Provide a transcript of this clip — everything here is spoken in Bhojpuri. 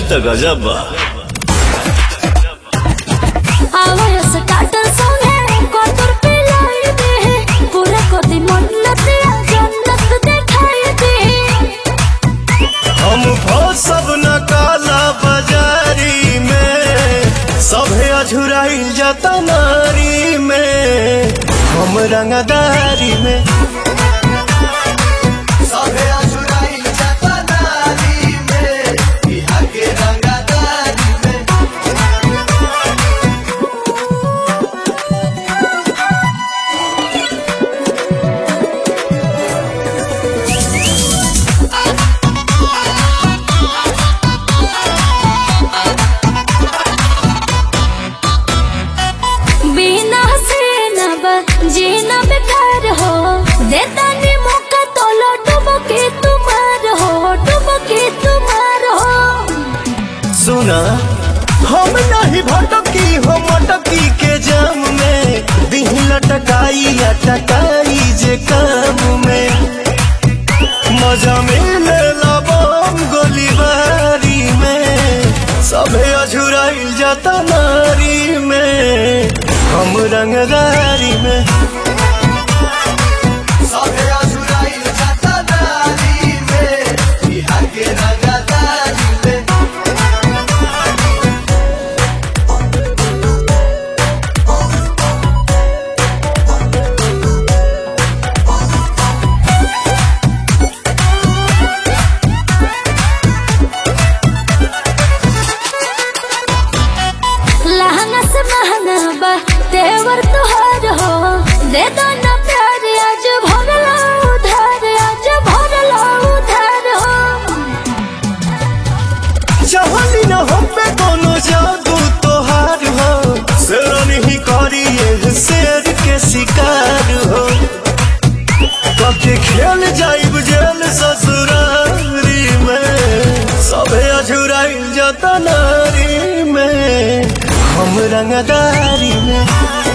त गजब बा आवाज स्टार्टर संगे कतुर पिलाई दे पूरा कोती मन्नतिया जन्नत दिखाई दे हम सब न काला बाजारी में सभे अझुराइल जाता नारी में हम रंगदारी में सभे अझुराइल जाता नारी में बिहार के रंगदारी में बिना से न बा जीना बेकार हो देता नी मौका तो लो डुबके तुम्हार हो डुबके तुम्हार हो सुना हम नहीं भटकी हो मटकी के जाम में दिही लटकाई अटकाई जे काम में मजा मिले लबम गोलीबारी में सभे अझुराइल जाता नारी में हम रंगदारी में सभे अझुराइल जाता नारी में बिहार के रंगदारी में लहंगा से महंगा बा तेवर तुहार हो दे दो ना प्यार आज भरला उधार आज भरला उधार हो चाहली न हम पे कोनो जादू तोहार हो शेरन ही करी ये शेर के शिकार हो कके खेल जाइब जेल ससुरारी में सबे अझुराइल जाता नारी में हम रंगदारी में